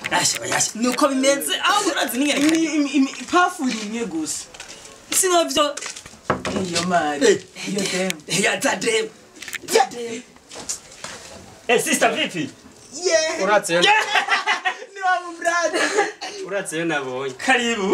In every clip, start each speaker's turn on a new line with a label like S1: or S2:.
S1: Asha yasha nuko bimeze aho urazi ningerekanye
S2: Imi- imi- imi- ipafuri imwe gusa
S1: sinovyo
S2: iyo mari iyo demu
S1: yazadem zadem Eh sister vipi
S2: yeah
S3: uratseyo
S2: ni wa mubrada
S3: uratseyo nabonye
S1: karibu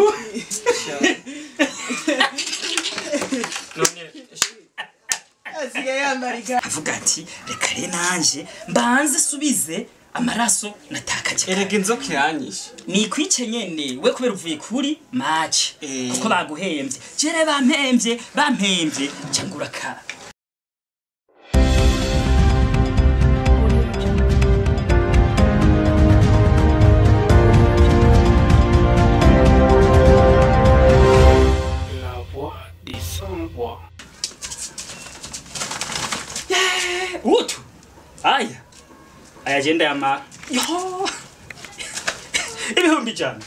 S3: none
S2: asigaye yambara iga
S1: avuga ati reka rero nanje mbanze subize amaraso natakaje
S3: erega inzoka iranyishe
S1: nikwice nyene we kubera uvuye kuri match
S3: Eh.
S1: kuko baguhemvye jere bampemvye bampemvye cangura ka
S4: La voix des sans voix.
S1: utu aya aya jenda yama yo ibihumbi ijana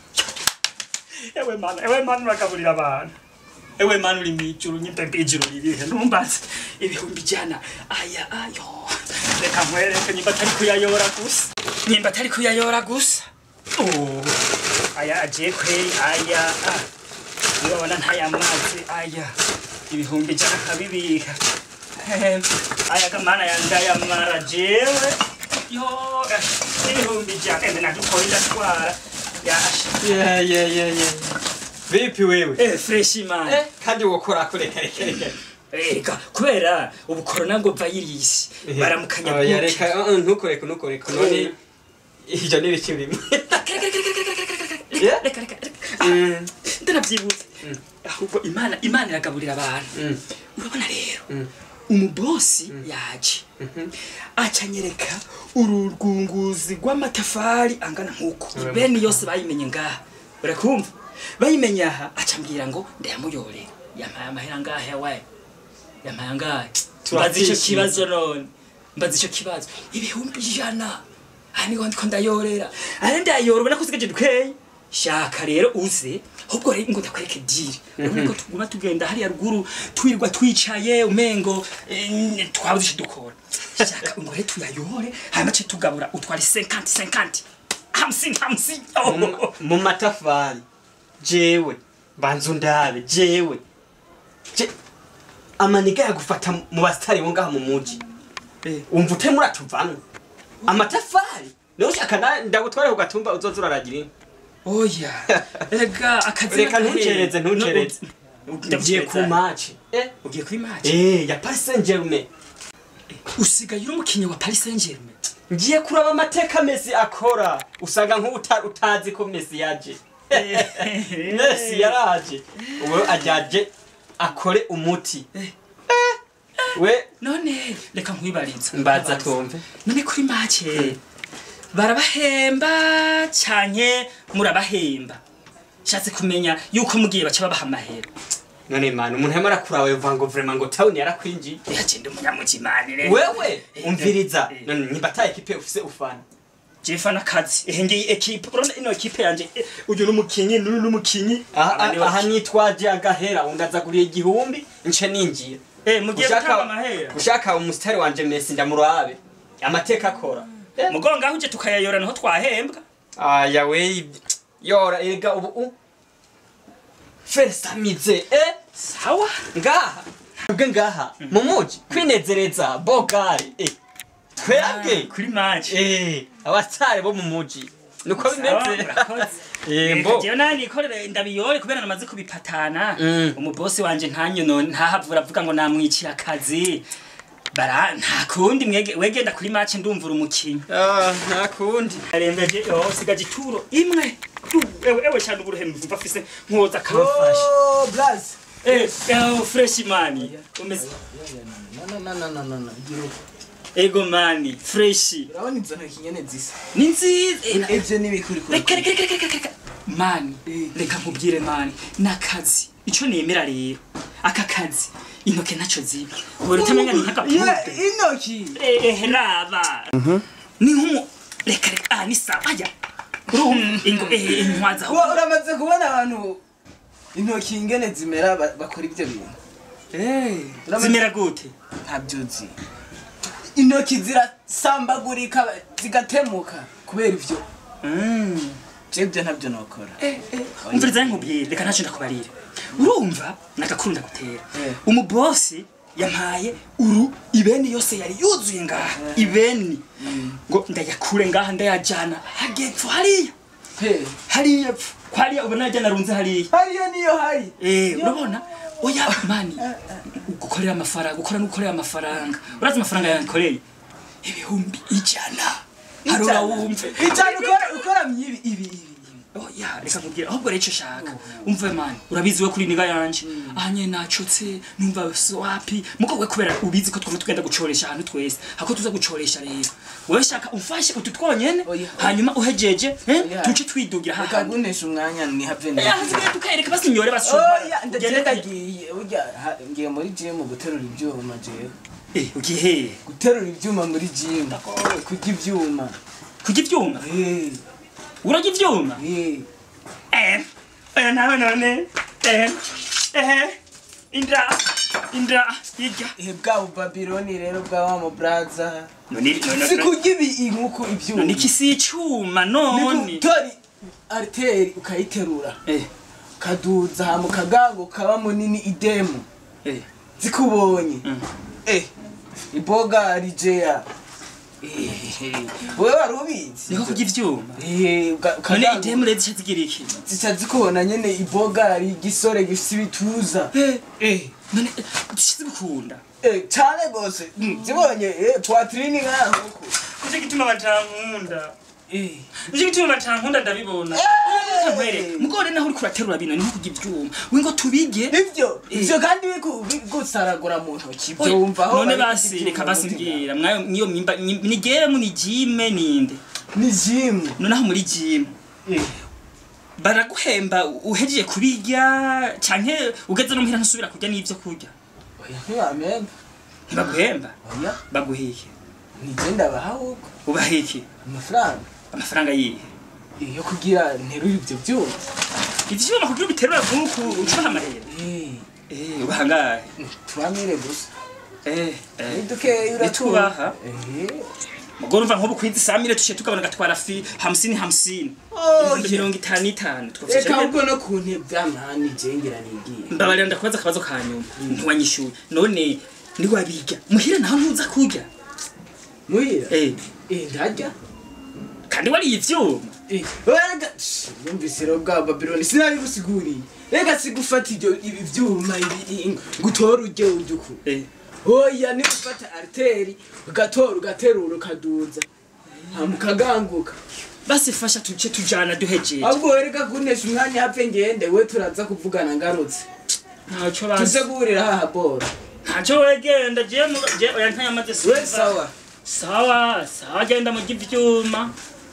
S1: ewe mana ewe mana uragaburira abantu ewe mana uri mw'ijuru nyimpe ijuru ririhe numbaze ibihumbi ijana aya ayo reka nkwereke nyimba atari kuyayora gusa nyimba atari kuyayora gusa Oh, aya agiye kweri aya ah. urabona ntaya mazi aya ibihumbi ijana nkabibika Eh, aya kamana yandayamara jewe yo eh, ibihumbi ijana ende nadukoye ndatwara yasha
S3: ye ye ye ye vipi wewe
S1: eh fresh man
S3: eh kandi wokora kure kare kare kare
S1: eka kubera ubu corona ngo virus baramukanya
S3: Oya,
S1: buki
S3: reka uh, uh, ntukoreke ntukoreke none ivyo ni ibiki bimwe Yeah?
S1: reka reka reka
S3: Mm,
S1: ndanavyibutse ahubwo imana imana iragaburira abantu
S3: mm,
S1: urabona rero
S3: Mm.
S1: umubosi yaje acanyereka uru rwunguzi rw'amatafari angana nk'uko
S3: Ure-
S1: bene yose bayimenye ngaha urakumva bayimenye aha acambwira ngo ndayamuyore yampaye amahera ngahe yawaye yampaye angahe mbaza ico
S3: Turafishije.
S1: kibazo none mbaza ico kibazo ibihumbi ijana aha niho ndiko ndayorera ari ndayora ubona ko usigaje dukeye shaka rero uze ahubwo rero ngo ndakwereke diri urabona ko tuguma tugenda hariya ruguru twirwa twicaye umengo eh, twabuze ico dukora shaka ngo rero tuyayore hanyuma ce tugabura utware 50 50 hamsini hamsini
S3: mu-
S1: oh.
S3: mu matafari jewe banza undabe jewe Je- amaniga yagufata mu basitari bo ngaha mu muji
S1: Eh.
S3: umva ute muratuvamwo amatafari niho ushaka na- ndagutware ku gatumba uzoza uraragira inka
S1: oya rega akazi
S3: Reka
S1: n'agahe.
S3: ntucereze, ntucereze.
S1: No,
S3: ugiye ku maci
S1: ugiye kuri match
S3: eh ya Paris Saint-Germain
S1: usigaye uri umukinnyi wa Paris Saint-Germain
S3: ngiye kuraba amateka Messi akora usanga nk'ubu uta- utazi ko Messi yaje Messi yaraje ubu ajaje akore umuti we
S1: none reka nkwibariza
S3: mbaza twumve
S1: none kuri make barabahemba cyane murabahemba shatse kumenya yuko mugiye baca babaha amahera
S3: none mana umuntu yamara kuraba yumva ngo vraiment ngo town yarakwinjiye
S1: yagenda umunyamujimanire
S3: wewe umviriza
S1: Eh.
S3: none nimba ata ekipe ufise ufana
S1: jefa n'akazi ehe ngiyi ekipe urabona ino ekipe yanje eh, uyu n'umukinyi n'uyu n'umukinyi
S3: aha
S1: Aba ni
S3: aha
S1: baki-
S3: nitwaje agahera undazaguriye igihumbi nce ninjira
S1: eh mugiye gutanga
S3: ushaka
S1: amahera
S3: ushaka umusitari wanje Messi ndamurabe amateka akora Eh.
S1: mugonga aho uje tukayayora niho twahembwa
S3: aya we yora ega ubu u fersamize eh
S1: sawa
S3: ngaha ubwe ngaha mu muji kwinezereza bogare eh twebwe
S1: kuri match
S3: eh abasitari bo mu muji niko bimeze Eh, mbo.
S1: jewe nani nikorere ndabiyore kubera namaze kubipatana
S3: Mm.
S1: umubosi wanje ntanyono ntahavura avuga ngo namwiciye akazi bara nta kundi mwege wegenda kuri match ndumvura umukinyi
S3: ah nta kundi
S1: arembeje oh sigaje ituro imwe Du, ewe ewe cyane uburuhemu mva afise nkoza kamfasha
S2: oh blaz
S1: eh eh fresh mani umeze
S2: no no no no no no gira uko
S1: ego mani fresh
S2: urabona izo ntoki nyene zisa
S1: ni nziza Eh, na-
S2: ivyo n'ibikuri kuri
S1: reka reka reka reka reka mani reka nkubwire mani n'akazi ico nemera rero aka kazi intoke ntaco ziba ubona utamenya ni nk'agapupe
S2: intoki
S1: ehe raba ni nk'umu reka reka ah ni sawa ajya uruhu ingo ehe intwaza
S2: Wa- uramaze kubona abantu intoki ingene zimera ba- bakora ivyo bintu Uramaze-
S1: zimera gute
S2: ntabyo uzi intoki zirasambagurika zigatemuka kubera ivyo
S1: Mm.
S2: jebyo ntabyo nokora
S1: umviriza nkubwire reka ntacyo ndakubarira urumva nagakuru ndagutera
S2: Eh.
S1: umubosi yampaye uru ibeni yose yari yuzuye ngaha ibeni ngo ndayakure ngaha ndayajana hagepfo hariya
S2: He,
S1: hariya pfu hariya ubona yajya narunze hariya
S2: hariya niyo hari
S1: Eh, urabona oya mani gukorera amafaranga gukora no gukorera amafaranga urazi amafaranga yankoreye ibihumbi ijana harura wumve
S2: icana ukora ukora myibi ibi ibi
S1: oya reka nkubwire ahubwo rero icyo ushaka umve mani urabizi we kuri niga yanje aha nyene nacotse numva wapi muko we kubera ubizi ko twama tugenda gucoresha ahantu twese hako tuza gucoresha rero wewe shaka umfashe utu twonyene
S2: Oya.
S1: hanyuma uhejeje eh,
S2: Oya.
S1: tuce twidugira haha
S2: ukagunesha umwanya nihave
S1: Eh,
S2: neza
S1: hasigaye tukareka basi nyore basi
S2: oya
S1: Ugende
S2: ndagenda
S1: kare.
S2: ndagiye urya ha- ngiye muri gym guterura ibyuma jewe
S1: eh ugiye hehe
S2: guterura ibyuma muri gym kurya ibyuma
S1: kurya ivyuma
S2: Eh,
S1: urarya ivyuma
S2: eh.
S1: eh oya nawe none eh eh indra indra yirya
S2: ihe bwa bubabironi rero bwa wa mu braza
S1: none none
S2: si kurya ibi inkuku
S1: none
S2: ibyuma
S1: iki si icuma
S2: ni
S1: none
S2: gutora ariteri ukayiterura
S1: eh
S2: kaduza hama kagango kaba munini idemu
S1: eh
S2: zikubonye
S1: Mm.
S2: eh iboga rijeya Eh, wewe wari ubizi
S1: niko kurya ivyuma
S2: Eh, uka-
S1: none
S2: ukagango
S1: idemu rero zica zigira iki
S2: zica zikubona nyene iboga ari igisore gifise ibituza
S1: eh eh none zica zigukunda
S2: Eh, cane gose Mm, zibonye eh, poitrine nkaho
S1: nicyo gituma batankunda
S2: Eh.
S1: nicyo gituma batankunda ndabibona
S2: Eh.
S1: nkwereke mugore naho uriko uraterura bino niho kurya ivyuma we ngo tubige
S2: ivyo
S1: Eh.
S2: ivyo kandi biku- bigusaragura mu ntoki
S1: Oya,
S2: ivyo wumva aho
S1: none
S2: bari
S1: basi
S2: kugira
S1: reka
S2: ivyuma
S1: basi
S2: mutima.
S1: mbwira mwayo niyo mimba ni- ni gemu ni jime ninde
S2: ni jimu
S1: noneho muri jimu baraguhemba uhejeje kubirya canke ugeze no muhira ntusubira kurya n'ivyo kurya
S2: oya ntiwamemba
S1: ntibaguhemba
S2: oya
S1: baguhike
S2: nije ndabaha ahubwo
S1: ubahike
S2: amafaranga
S1: amafaranga yihe
S2: yo kugira nterure ivyo vyuma
S1: ivyuma kugira ubiterura nk'uku ucubaha amahera
S2: Eh,
S1: Eh, ubahangahe
S2: tubamire gusa
S1: Eh, eh.
S2: ni dukeya
S1: Nitubaha.
S2: Eh.
S1: mugore umva nk'ubu kwizi saa mire tushe tukabona gatwara fi hamsini hamsini
S2: Oh,
S1: ibihumbi
S2: yeah.
S1: mirongo itanu n'itanu twafashe
S2: reka ahubwo no ku ntebe vyamahani jengera nigiye
S1: mbabarira ndakubaza akabazo ka nyuma ntiwanyishuye none niwabiga muhira naho ntuza kurya
S2: muhira
S1: Eh,
S2: Eh, ndarya
S1: kandi wariye ivyuma
S2: Eh, rega Shh, yumvise rero bwa babironi sinabigusiguriye rega sigufata ivyo ibi vyuma ibi ngutora urye urye uku
S1: Eh,
S2: oya ni gufata ariteri ugatora ugaterura ukaduza hama ukaganguka
S1: basi fasha tuje tujana duhejeje
S2: ahubwo wereka kunesha umwanya hapfe ngende we turaza kuvugana ngarutse
S1: ntaco
S2: tuze
S1: basi
S2: guhurira haha bora
S1: ntaco wegenda je mu- je oya ntayamaze
S2: we sawa
S1: sawa sawa genda mu givyuma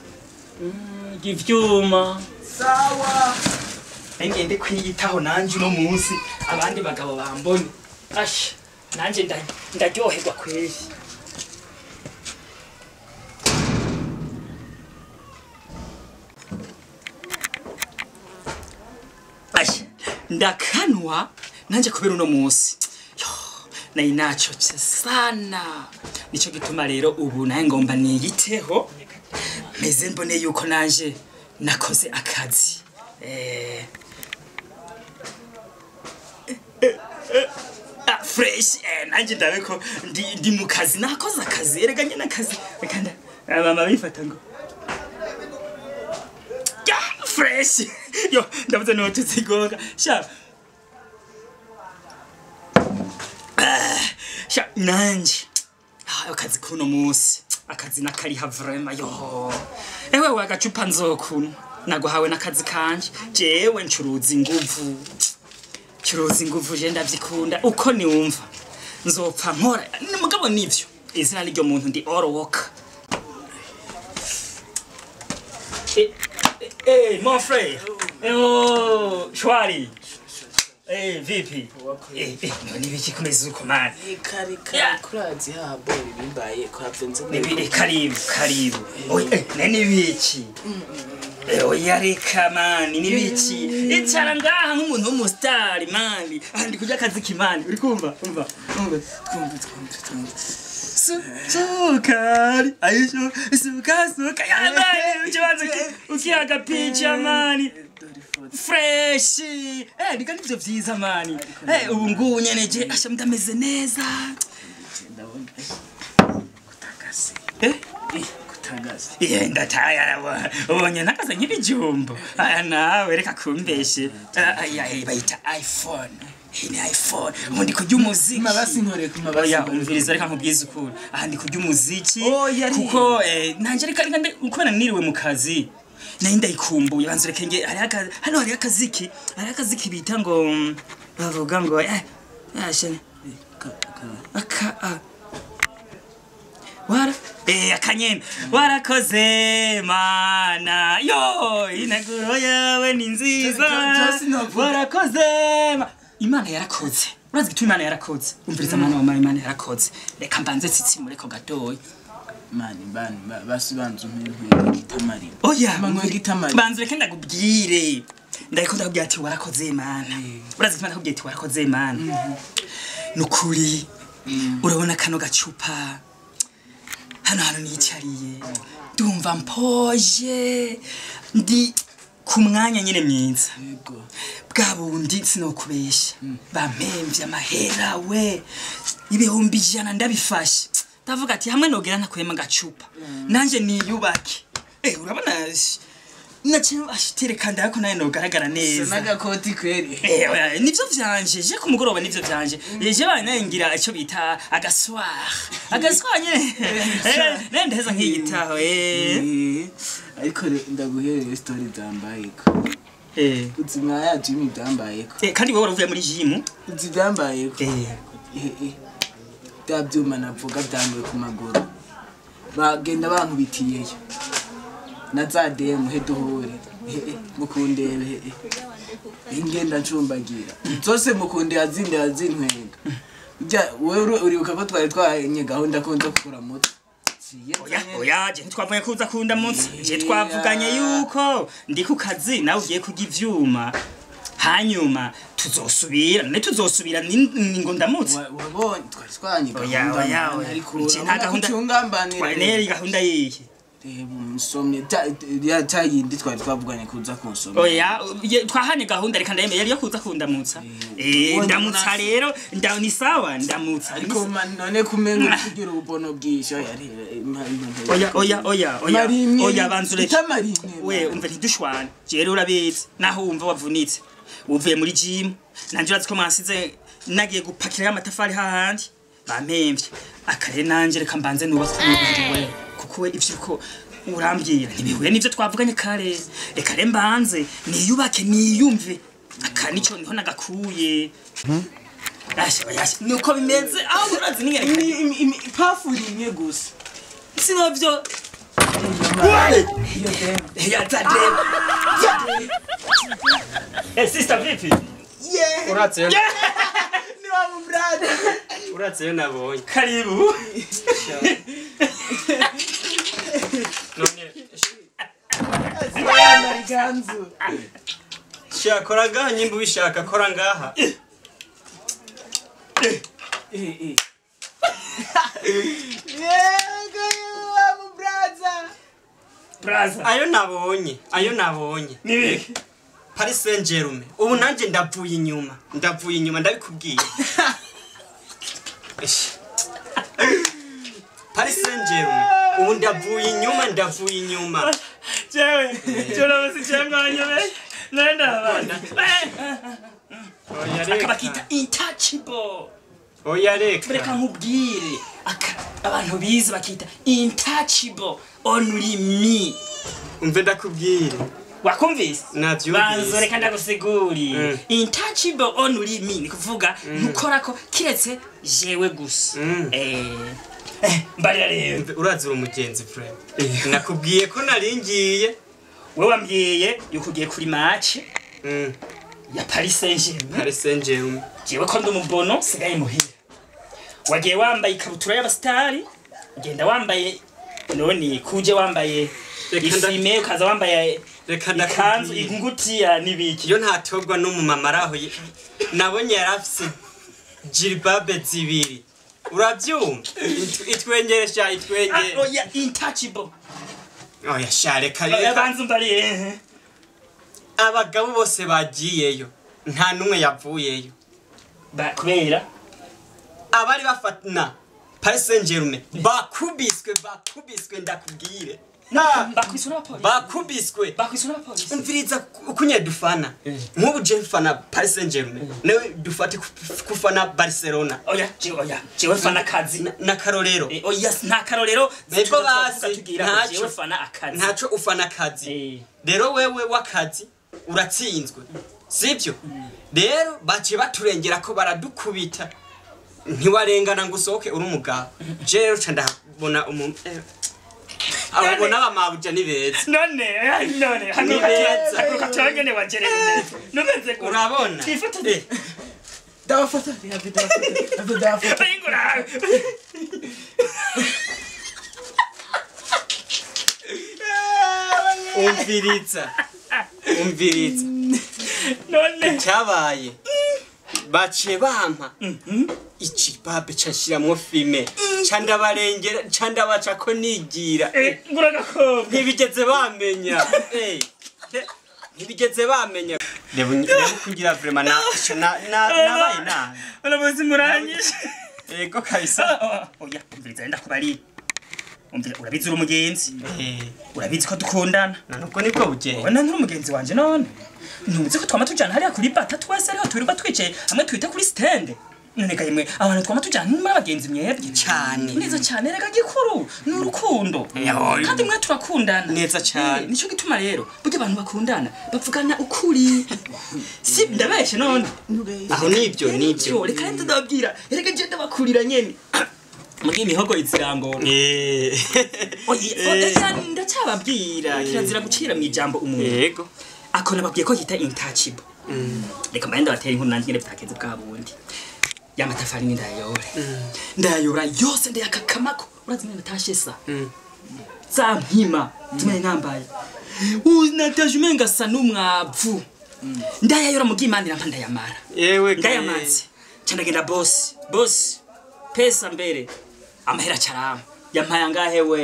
S1: Mm, givyuma
S2: sawa
S1: ngende kwiyitaho nanje uno munsi abandi bagabo bambone asha nanje nda- ndaryoherwa kweli asha ndakanwa nanje kubera uno munsi Yo, nari nacotse sana nico gituma rero ubu naye ngomba niyiteho meze mbone yuko nanje nakoze akazi eh, ah, fresh eh, nanje ndabe ko ndi, ndi mu kazi nakoze akazi erega nyene akazi reka nda ah, mama bifata ngo ya fresh yo ndabuze no tuzigonga sha Ah, sha nanje Ah, akazi kuno munsi akazi nakariha vrema yo ewe wagacupa nzokunywa naguhawe n'akazi kanje jewe ncuruza inguvu curuza inguvu je ndavyikunda uko niwumva nzopfa nkora ni mugabo nivyo izina ryo muntu ndi orowoka Eh, eh, eh, mon frère eh, oh, shwari eh, vipi eh, eh, none ibiki kumeze uko mani
S2: ikarika
S1: Yeah.
S2: kurazi haha bora ibimbaye ko havenze
S1: Nibi karibu karibu. Oy eh nani biki? Eh oya reka mani nibiki? Icara ngaha nk'umuntu w'umustar mani. Andi kujya akazi kimani. Uri kumva? Umva. Umva. Twumva twumva twumva. Su sukari. Ayisho suka suka. Ya mani ukibanza ki. turukiye agapica mani
S2: dore ifoto
S1: freshi eh ndiga nivyo vyiza mani eh ubu ngubu nyene je asha ndameze neza
S2: ndabona kutagase
S1: eh
S2: eh kutagase
S1: Iye ndataya ubonye nakaze nk'ibijumbo aya nawe reka kumbeshe Ah, aya eh, bayita iphone iyi ni iphone ubu ndi kurya umuziki
S2: mabasi nkore ku mabasi
S1: oya
S2: nkore.
S1: umviriza reka nkubwize ukuri aha ndi kurya umuziki
S2: Oya, ari-
S1: kuko eh, nanje reka reka nde- kubera niriwe mu kazi nayo ndayikumbuye banza reka nge hariho aka- hano hariho akaziki hariho akaziki bita ngo mm, bavuga ngo eh yashene
S2: Ka- ka-
S1: aka a wara eh akanyene warakoze mana yo inaguro yawe ni nziza
S2: Jo- Jo- sinovuga.
S1: warakoze ma- imana yarakoze urazi gituma imana yarakoze umviriza mwana wa mama imana yarakoze reka mbanze tsitsimure ko gatoya
S2: mani bani ba- basi banza umpe nkwe gitamarira
S1: oya
S2: Manywa gitamarira
S1: banze reka ndakubwire ndariko ndakubwira ati warakoze mana urazi gituma ndakubwira ati warakoze mana nukuri urabona kano gacupa hano hantu nicariye ndumva mpoje ndi ku mwanya nyine mwiza
S2: yego
S1: bwa bundi sinokubesha bampemvye amahera we ibihumbi ijana ndabifashe ndavuga ati hamwe nogera ntakuyemo agacupa nanje niyubake eh urabona naciye ashitereka ndako nawe nogaragara
S2: sa
S1: neza
S2: n'agakoti kweri
S1: Eh, oya, nivyo vyanje je ku mugoroba nivyo vyanje je banaye ngira ico bita agaswar agaswar nyene Eh, ne ndaheza nk'igitaho eh
S2: Eh, ariko re- ndaguhereye story zambayeko
S1: eh
S2: uzi mwaya jimmy byambayeko
S1: Eh, kandi wowe waravuye muri jimu
S2: uzi byambayeko
S1: eh
S2: Eh, eh. bya byuma navuga byanguye ku maguru bagenda bankubitiyeyo na za demu he duhure Eh, eh, mukundebe eh, eh. ingenda ncumbagira zose mukundeba zindeba zintwenga Ujya- wewe uri- uribuka ko twari twahanye gahunda ko nza kugura moto Siye
S1: oya
S2: nzanye-
S1: oya je ntitwavuye kuza kunda munsi je twavuganye yuko ndi ku kazi nawe ugiye kurya ivyuma hanyuma tuzosubira ne tuzosubira ni ni ngo ndamutse
S2: Wa- wabonye twari twahanye
S1: Oya,
S2: gahunda
S1: oya,
S2: mani,
S1: oya.
S2: ariko
S1: Nje nta
S2: urabona ko
S1: gahunda-
S2: ucungambanira
S1: twaneri gahunda yihe
S2: reba umusomye ta- ya ta yindi twari twavuganye kuza kunsomya
S1: oya ye- twahanye gahunda reka ndayemeye yari yo kuza kundamutsa eh
S2: ubonye
S1: ndamutsa
S2: munasi.
S1: rero nda ni sawa ndamutsa
S2: ariko man- none kumenga uri kugira ububono bwinshi oya
S1: oya oya oya oya
S2: marimwe
S1: oya banzure
S2: itamarine
S1: we umve ntidushwane je rero urabizi naho wumva wavunitse uvuye muri gym nanje urazi ko mansize nagiye gupakira amatafari hahandi bampemvye akare nanje reka mbanze nubatse umubiri we kuko we ivyo ko urambwira ntibihuye n'ivyo twavuganye kare reka re mbanze niyubake niyumve aka nico niho nagakuye Asha bayasha nuko bimeze aho urazi ningerekanye
S2: pafu rimwe gusa
S1: sinovyo
S2: iyo demu
S1: yatadeba Eh sister vipi
S3: uratse yo
S2: ni wa mubrade
S3: uratse yo nabonye
S1: karibu
S3: none
S2: zibana iganzu
S3: shakora ngaha nyimba ubishaka kora ngaha
S2: eh eh yego wa mubraza
S1: braza
S3: ayo nabonye ayo nabonye
S1: nibiki
S3: Paris Saint Germain ubu nanje ndavuye inyuma ndavuye inyuma ndabikubwiye Ish. Paris Saint Germain ubu ndavuye inyuma ndavuye inyuma
S1: jewe cyorobuze cyangwanyobe nenda abana
S3: oya
S1: akabakita
S3: reka
S1: intouchable
S3: oya
S1: reka
S3: reka
S1: nkubwire aka abantu bize bakita intouchable only me
S3: umve ndakubwire
S1: wakumvise
S3: navyumvise
S1: banzo reka ndagusiguriye
S3: Mm.
S1: intouchable only me ni kuvuga ntukorako kiretse jewe gusa
S3: Mm.
S1: eh eh, mbarira rero
S3: Umve, urazi uri umugenzi friend nakubwiye ko naringiye
S1: we wambwiye yuko ugiye kuri match
S3: Mm,
S1: ya Paris Saint-Germain
S3: Paris Saint Germain
S1: jewe ko ndi umubono sigaye muhira wagiye wambaye ikabutura y'abasitari ugenda wambaye none kuje wambaye
S3: Reka nda-
S1: ifime ukaza wambaye
S3: reka
S1: ikanzu
S3: ndakubwiye
S1: ingutiya n'ibiki
S3: iyo ntatogwa n'umumama ari aho ye- nabonye yari afise jiribabe zibiri urabyumva It- itwengeresha
S1: Ah,
S3: itwengere
S1: oya intouchable
S3: oya sha reka
S1: oya
S3: reka
S1: banza umbariye
S3: abagabo bose bagiyeyo nta n'umwe yavuyeyo
S1: Ba- kubera
S3: abari bafatana paris saint germain bakubiswe bakubiswe ndakubwire Ha,
S1: bakwiswe n'abapolisi
S3: bakubiswe
S1: bakwiswe n'abapolisi
S3: umviriza kunye dufana nk'ubu je mfana paris saint germain nawe dufate ku- kufana barcelona
S1: oya jewe oya jewe fana akazi
S3: Na- n'akarorero
S1: Eh, oya nta karorero
S3: Nego
S1: tuza
S3: basi,
S1: turavuga tugira ngo
S3: ntaco.
S1: jewe fana akazi
S3: ntaco ufana akazi
S1: Eh.
S3: rero wewe w'akazi uratsinzwe sibyo rero baciye baturengera ko baradukubita ntiwarengana ngo usohoke uri umugabo je rero ca ndahabona umuntu eh, ababona bamabuja ni beza
S1: none ay, none
S3: Ni beza.
S1: haguruka turangene wajerewe neza numeze gute
S3: urabona
S1: twifotoze
S2: ndabafata yavi ndabafata yavi ndabafata
S1: ayingura
S3: umviriza umviriza
S1: none
S3: cyabaye baciye bampa ikibabe cashiramwo filime ca ndabarengera ca ndabaca ko nigira
S1: eh, ngura agakobwa
S3: ntibigeze bamenya Eh, eh, ntibigeze bamenya reba reba kugira vrema na na- na- nabaye nabi
S1: uramuzi muranyishe
S3: ego kabisa
S1: oya umviriza wenda kubari umvira urabizi uri umugenzi
S3: Eh,
S1: urabizi ko dukundana
S3: na nubwo nibwo bugenda
S1: wowe nturi umugenzi wanje none ntuzi ko twama tujana hariya kuri bata twese ariho twirirwa twicaye hamwe twita kuri stende none ga yemwe abantu twama tujana muri abagenzi mwebwe
S3: Cane.
S1: neza cyane rega gikuru ni urukundo
S3: Yahoye.
S1: kandi mwe turakundana
S3: Neza cane.
S1: Eh, nico gituma rero burya abantu bakundana bavugana ukuri si ndabeshe none
S3: aho nibyo nibyo
S1: Nivyo, reka nze ndababwira erega je ndabakurira nyene mugiye imihogo izirangora
S3: Eh,
S1: Oya, oya, ndacyababwira kirazira gucira mu ijambo umuntu
S3: yego
S1: ako nababwiye ko yita intouchable reka mbaye ndabatera inkuru nanjye nyine bitakenze bwa bundi ya matafari ni ndayayora ndayayora yose ndayakakamako urazi mwe natashe sa za mpima zimwe nambaye unataje umenga sa n'umwavu ndayayora mu bw'imana irampa ndayamara
S3: yewe
S1: ndayamaze ca ndagenda bosi bosi pesa mbere amahera carama yampaye angahe we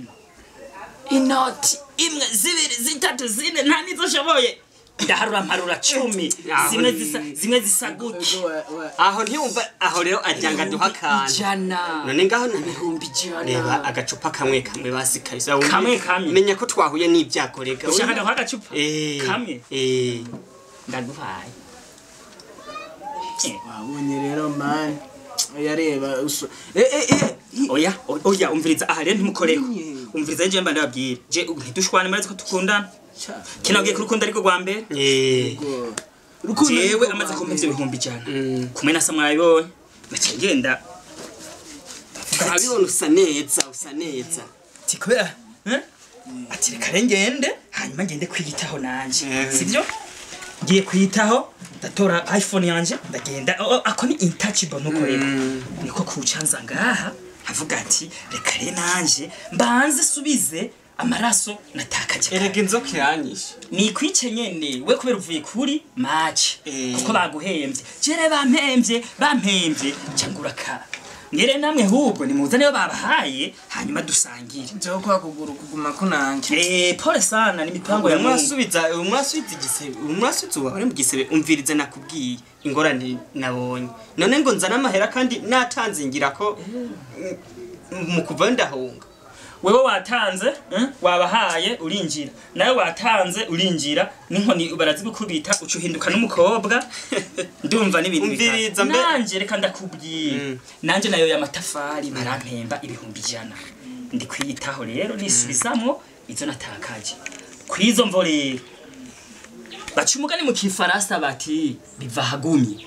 S1: inoti imwe zibiri zitatu zine nta nizo nshoboye ndaharura mparura cumi
S3: Aho
S1: zimwe
S3: ni-
S1: zisa zimwe zisa gutya
S3: aho ntiyumva aho rero ajyanga duha akantu
S1: ijana
S3: none ngaho na
S1: ibihumbi ijana
S3: reba agacupa kamwe kamwe basi kabisa wumve-
S1: Kamwe kamwe.
S3: menya ko twahuye n'ibyago rega
S1: ushaka ndaguha agacupa
S3: Eh,
S1: kamwe
S3: eh.
S1: ndaguhaye Eh,
S2: wabonye rero mani yareba uso eh eh eh
S1: oya o- oya umviriza aha rero ntimukoreko
S2: Nye.
S1: umviriza je mba ndababwira je ntidushwane murazi ko dukundana
S2: Cha.
S1: kinabwiye ko urukundo ariko rwa mbere
S3: Eh.
S2: Go. Rukundo
S1: jewe
S2: niko
S1: amaze
S2: rwa
S1: kumpa
S2: mbere.
S1: ivyo bihumbi ijana
S3: Mm.
S1: kumwe na sa mwabibonye naciye ngenda
S3: turabibona usa neza usa neza
S1: ati kubera eh? ati reka rero ngende hanyuma ngende kwiyitaho nanje
S3: Eh.
S1: sivyo ngiye kwiyitaho ndatora iphone yanje ndagenda oh, oh, ako ni intouchable nuko rero niko kucanza ngaha avuga ati reka rero nanje mbanze subize amaraso natakaje
S3: erega inzoka iranyishe
S1: nikwice nyene we kubera uvuye kuri match
S3: Eh.
S1: kuko baguhembye jere bampembye bampembye cangura ka ngere namwe hubwo nimuzane yo babahaye hanyuma dusangire
S2: Njo kwa kuguru kuguma kunange.
S1: eh pole sana ni mipango ya Mungu
S3: umwasubiza umwasubiza igisebe umwasubiza uba ari mu gisebe umvirize nakubwiye ingorane nabonye none ngo nzane amahera kandi natanze ngira ko mm, mu kuva ndahunga
S1: wewe watanze eh? wabahaye urinjira nawe watanze urinjira n'inkoni barazigukubita uca uhinduka n'umukobwa ndumva n'ibintu bikara.
S3: Umviriza mbe-
S1: nanje reka ndakubwira
S3: Mm.
S1: nanje nayo y'amatafari barampemba ibihumbi ijana ndi kwiyitaho rero nisubizamo izo natakaje kuri izo mvo rero baca umugani mu kifaransa bati biva hagumye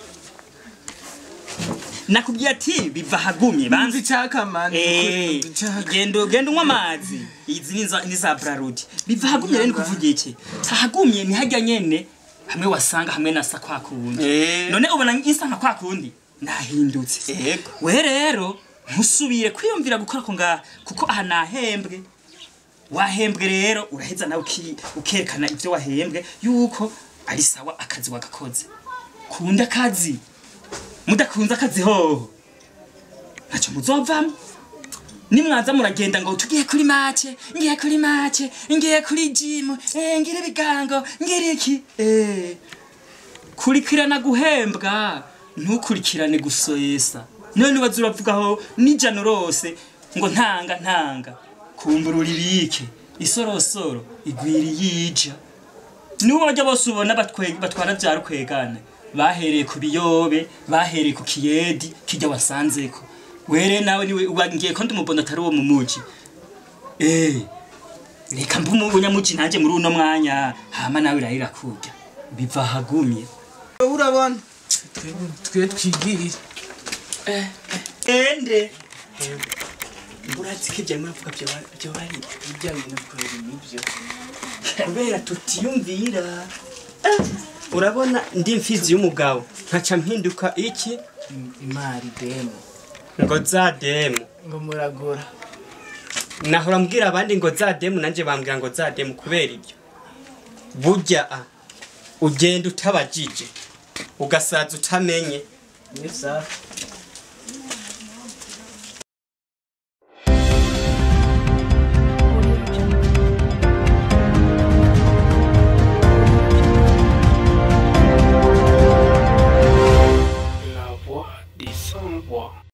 S1: nakubwiye ati biva hagumye banze
S2: Banzi chaka mani.
S1: Eh,
S2: Chaka.
S1: genda genda unywa amazi izi ni za ni za brarudi biva hagumye rero kuvuga iki hagumye ni hajya nyene hamwe wasanga hamwe nasa kwa kundi
S3: Eh.
S1: none ubona isa nka kwa kundi nahindutse
S3: Yego.
S1: we rero ntusubire kwiyumvira gukora ko ngaha kuko aha nahembwe wahembwe rero uraheza nawe uki- ukerekana ibyo wahembwe yuko ari sawa akazi wagakoze kunda akazi mudakunze akazi hoho ntacyo muzovamo nimwaza muragenda ngo tugiye kuri mace ngiye kuri mace ngiye kuri jimu eh, ngira ibigango ngira iki eh. kurikirana guhembwa ntukurikirane gusoyesa none waza uravugaho n'ijana rose ngo ntanga ntanga kumbura uribike isorosoro igwira yija nibo bajya bose ubona batwe- batwara bya rukwegane bahereye ku biyobe bahereye ku kiyedi kijya wasanzeko were nawe niwe ngiye ko ndumubona atari uwo mu muji eh reka mbe umunyamuji nanjye muri uno mwanya hama nawe irahira kurya biva hagumye
S2: urabona twe twigirire
S1: ende urazi ko ibyo muravuga byo byo bari
S2: ibyo bintu kweri nibyo
S3: kubera tutiyumvira urabona ndi mfizi y'umugabo nkaca mpinduka iki
S2: imari demo
S3: ngo za demu
S2: ngo muragura
S3: nahora mbwira abandi ngo za demu nanjye bambwira ngo za demu kubera ibyo burya a ugenda utabajije ugasaza utamenye
S2: ni safi